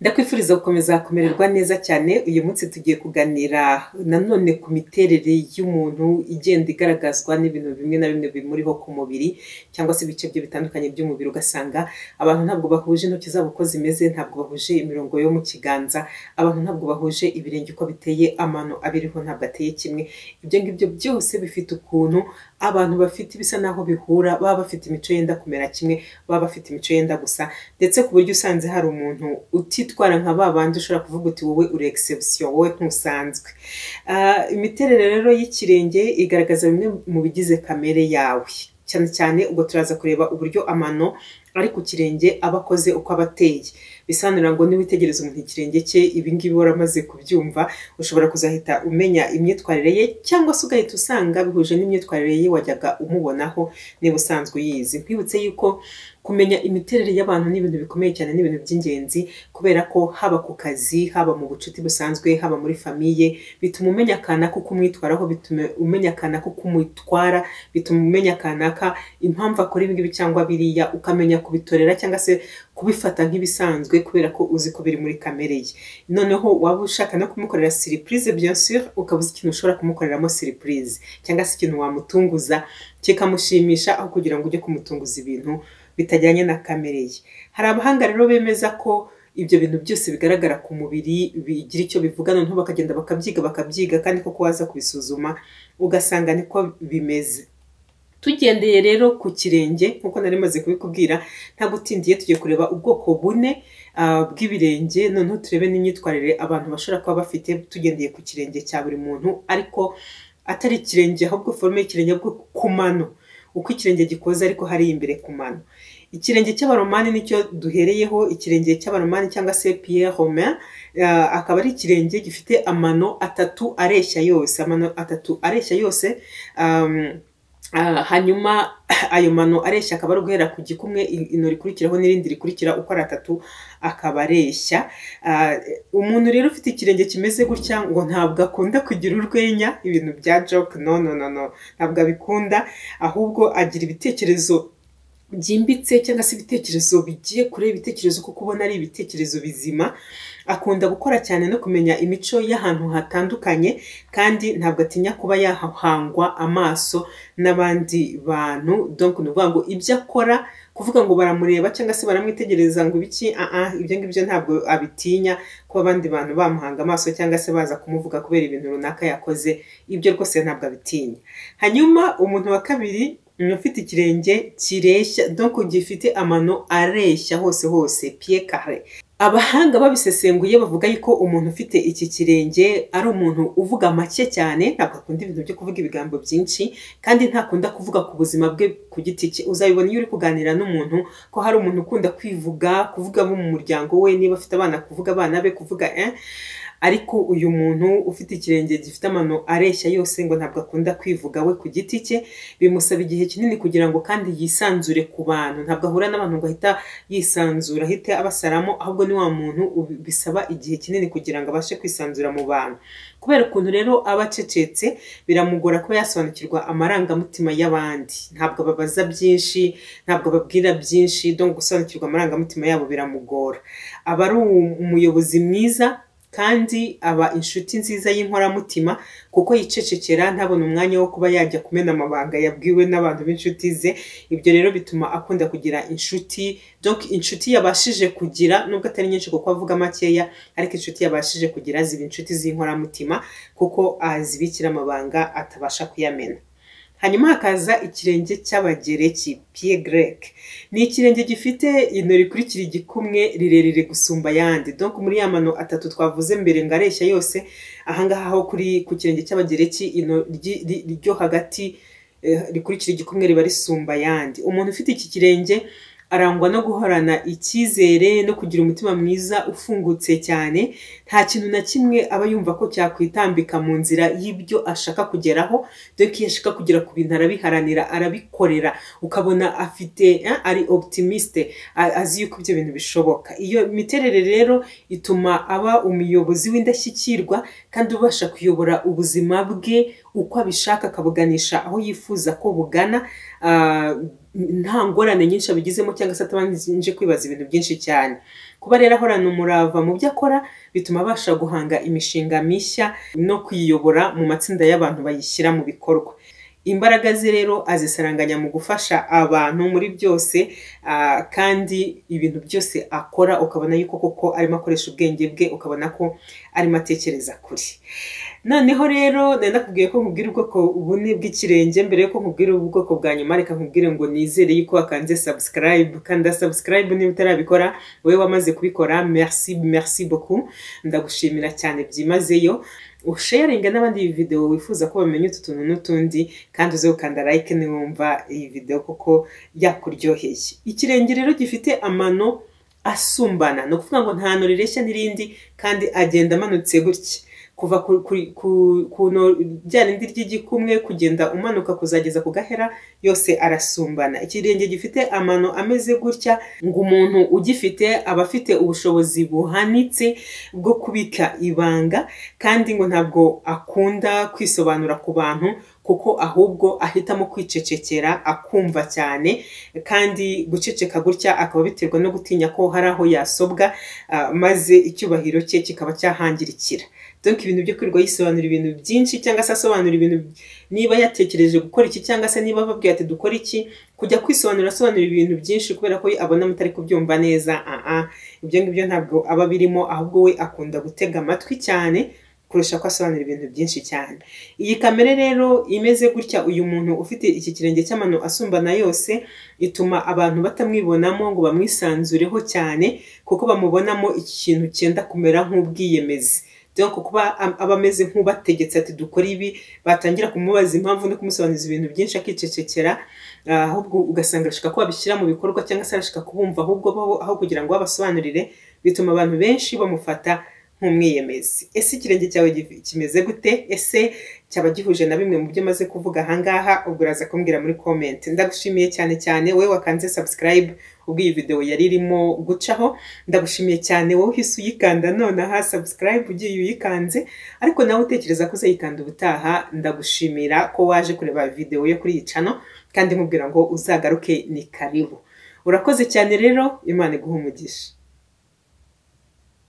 Ndakwifuriza gukomeza kumererwa neza cyane, uyu munsi tugiye kuganira nanone ku miterere y'umuntu igenda igaragazwa n'ibintu bimwe na bimwe bimuriho ku mubiri cyangwa se ibice bye bitandukanye by'umubiri, ugasanga abantu ntabwo bahuje intoki zabo uko zimeze, ntabwo bahuje imirongo yo mu kiganza, abantu ntabwo bahuje ibirenge uko biteye, amano abiriho ntabwo ateye kimwe, ibyo ngibyo byose bifite ukuntu abantu bafite ibisa n'aho bihura, baba bafite imico yenda kumera kimwe, baba bafite imico yenda gusa ndetse ku buryo usanze hari umuntu utitwara nka ba bandi ushobora kuvuga uti wowe uri exception, wowe ntusanzwe. Ah, imiterere rero y'ikirenge igaragaza bimwe mu bigize kamere yawe cyane cyane ubwo turaza kureba uburyo amano ari ku kirenge aba akoze uko aba ateye bisanura ngo niwitegereza umuntu ikirenge cye ibingibi waramaze kubyumva ushobora kuzahita umenya imyitwarire ye cyangwa se ugahita usanga bihuje n'imyitwarire ye wajyaga umubonaho niba usanzwe uyizi nkwibutse yuko kumenya imiterere y'abantu ni ibintu bikomeye cyane ni ibintu by'ingenzi kubera ko haba ku kazi haba mu bucuti busanzwe haba muri famiye bituma umenya akanaka uko umwitwaraho bituma umenya akanaka uko umutwara bituma umenya akanaka impamvu akora ibi ngibi cyangwa biriya ukamenya kubitorera cyangwa se kubifata nk'ibisanzwe kubera ko uzi ko biri muri kamere ye noneho waba ushaka no kumukorera siripurize bien sûr ukaba uzi ikintu ushobora kumukoreramo siripurize cyangwa se ikintu wamutunguza kikamushimisha aho kugira ngo ujye kumutunguza ibintu bitajyanye na kamere ye hari abahanga rero bemeza ko ibyo bintu byose bigaragara ku mubiri bigira icyo bivuga noneho bakagenda bakabyiga bakabyiga kandi koko waza kubisuzuma ugasanga niko bimeze tugendeye rero ku kirenge nk'uko nari maze kubikubwira nta gutindiye tugiye kureba ubwoko bune bw'ibirenge noneho turebe n'imyitwarire abantu bashobora kuba bafite tugendeye ku kirenge cya buri muntu ariko atari ikirenge ahubwo forume y'ikirenge bwo ku mano uko ikirenge gikoze ariko hari imbere ku mano ikirenge cy'abaromani nicyo duhereyeho ikirenge cy'abaromani cyangwa se Pierre Romain akaba ari ikirenge gifite amano atatu areshya yose amano atatu areshya yose hanyuma ayo mano areshya akaba ari uguhera ku gikumwe ino rikurikiraho n'irindi rikurikira uko ari atatu akaba areshya umuntu rero ufite ikirenge kimeze gutya ngo ntabwo akunda kugira urwenya ibintu bya joke no no no no ntabwo abikunda ahubwo agira ibitekerezo byimbitse cyangwa se ibitekerezo bigiye kure ibitekerezo kuko ubona ari ibitekerezo bizima akunda gukora cyane no kumenya imico y'ahantu hatandukanye kandi ntabwo atinya kuba yahangwa amaso n'abandi bantu donc ni ukuvuga ngo ibyo akora kuvuga ngo baramureba cyangwa se baramwitegereza ngo ibiki aha ibyo ngibyo ntabwo abitinya kuba abandi bantu bamuhanga amaso cyangwa se baza kumuvuga kubera ibintu runaka yakoze ibyo rwose ntabwo abitinya hanyuma umuntu wa kabiri ufite ikirenge kireshya donc gifite amano areshya hose hose piye kare abahanga babisesenguye bavuga yuko umuntu ufite iki kirenge ari umuntu uvuga make cyane ntabwo akunda ibintu byo kuvuga ibigambo byinshi kandi ntakunda kuvuga ku buzima bwe ku giti cye uzabibona iyo uri kuganira n'umuntu ko hari umuntu ukunda kwivuga kuvuga abo mu muryango we niba afite abana kuvuga abana be kuvuga eh? ariko uyu muntu ufite ikirenge gifite amano areshya yose ngo ntabwo akunda kwivuga we ku giti cye bimusaba igihe kinini kugira ngo kandi yisanzure ku bantu ntabwo ahura n'abantu ngo ahita yisanzura ahite abasaramo ahubwo ni wa muntu bisaba igihe kinini kugira ngo abashe kwisanzura mu bantu kubera ukuntu rero aba acecetse biramugora kuba yasobanukirwa amarangamutima y'abandi ntabwo babaza byinshi ntabwo babwira byinshi donc gusobanukirwa amarangamutima yabo biramugora aba ari umuyobozi mwiza kandi aba inshuti nziza y'inkoramutima kuko yicecekera ntabona umwanya wo kuba yajya kumena amabanga yabwiwe n'abantu b'inshuti ze ibyo rero bituma akunda kugira inshuti donc inshuti yabashije kugira nubwo atari nyinshi kuko avuga makeya ariko inshuti yabashije kugira ziba inshuti z'inkoramutima kuko azibikira amabanga atabasha kuyamena hanyuma hakaza ikirenge cy'abagereki pie grec ni ikirenge gifite ino rikurikira igikumwe rirerire gusumba ayandi donc muri ya mano atatu twavuze mbere ngo areshya yose ahangaha ho kuri ku kirenge cy'abagereki ino ryo hagati rikurikira igikumwe riba risumba ayandi umuntu ufite iki kirenge arangwa no guhorana icyizere no kugira umutima mwiza ufungutse cyane nta kintu na kimwe aba yumva ko cyakwitambika mu nzira y'ibyo ashaka kugeraho dore ko iyo ashaka kugera ku bintu arabiharanira arabikorera ukabona afite ari optimisite azi yuko ibyo bintu bishoboka iyo miterere rero ituma aba umuyobozi w'indashyikirwa kandi ubasha kuyobora ubuzima bwe uko abishaka akabuganisha aho yifuza ko bugana nta ngorane nyinshi abigizemo cyangwa se atabanje kwibaza ibintu byinshi cyane kuba rero ahorana umurava mu byo akora bituma abasha guhanga imishinga mishya no kwiyobora mu matsinda y'abantu bayishyira mu bikorwa imbaraga ze rero azisaranganya mu gufasha abantu muri byose kandi ibintu byose akora ukabona yuko koko arimo akoresha ubwenge bwe ukabona ko arimo atekereza kure noneho rero nari nakubwiye ko nkubwira ubwoko bune bw'ikirenge mbere y'uko nkubwira ubwoko bwa nyuma reka nkubwire ngo nizere yuko wakanze sabusikarayibu kanda sabusikarayibu niba utarabikora wowe wamaze kubikora merci merci beaucoup ndagushimira cyane byimazeyo usharinga n'abandi iyi videwo wifuza ko bamenya utu tuntu n'utundi kandi uze gukanda like niwumva iyi videwo kuko yakuryoheye ikirenge rero gifite amano asumbana ni ukuvuga ngo nta no rireshya n'irindi kandi agenda amanutse gutya kuva ku no rya rindi ry'igikumwe kugenda umanuka kuzageza ku gahera yose arasumbana ikirenge gifite amano ameze gutya ngo umuntu ugifite aba afite ubushobozi buhanitse bwo kubika ibanga kandi ngo ntabwo akunda kwisobanura ku bantu kuko ahubwo ahitamo kwicecekera akumva cyane kandi guceceka gutya akaba biterwa no gutinya ko hari aho yasobwa maze icyubahiro cye kikaba cyahangirikira donc ibintu byo kwirirwa yisobanura ibintu byinshi cyangwa se asobanura ibintu niba yatekereje gukora iki cyangwa se niba babwiye ati dukora iki kujya kwisobanura asobanura ibintu byinshi kubera ko abona mutari kubyumva neza aha ibyo ngibyo ntabwo aba birimo ahubwo we akunda gutega amatwi cyane kurusha ko asobanura ibintu byinshi cyane iyi kamere rero imeze gutya uyu muntu ufite iki kirenge cy'amano asumbana yose ituma abantu batamwibonamo ngo bamwisanzureho cyane kuko bamubonamo ikintu cyenda kumera nk'ubwiyemezi dore kuba aba ameze nk'ubategetse ati dukora ibi batangira kumubaza impamvu no kumusobanuriza ibintu byinshi akicecekera ahubwo ugasanga arashaka ko babishyira mu bikorwa cyangwa se arashaka kubumva ahubwo aho kugira ngo babasobanurire bituma abantu benshi bamufata nk'umwiyemezi ese ikirenge cyawe kimeze gute ese cyaba gihuje na bimwe mu byo umaze kuvuga ahangaha ubwo uraza kumbwira muri komenti ndagushimiye cyane cyane wowe wakanze sabusikarayibu ubwo iyi videwo yari irimo gucaho ndagushimiye cyane wowe uhise uyikanda nonaha sabusikarayibu ugiye uyikanze ariko nawe utekereza ko uzayikanda ubutaha ndagushimira ko waje kureba videwo yo kuri iyi cano kandi nkubwira ngo uzagaruke ni karibu urakoze cyane rero imana iguha umugisha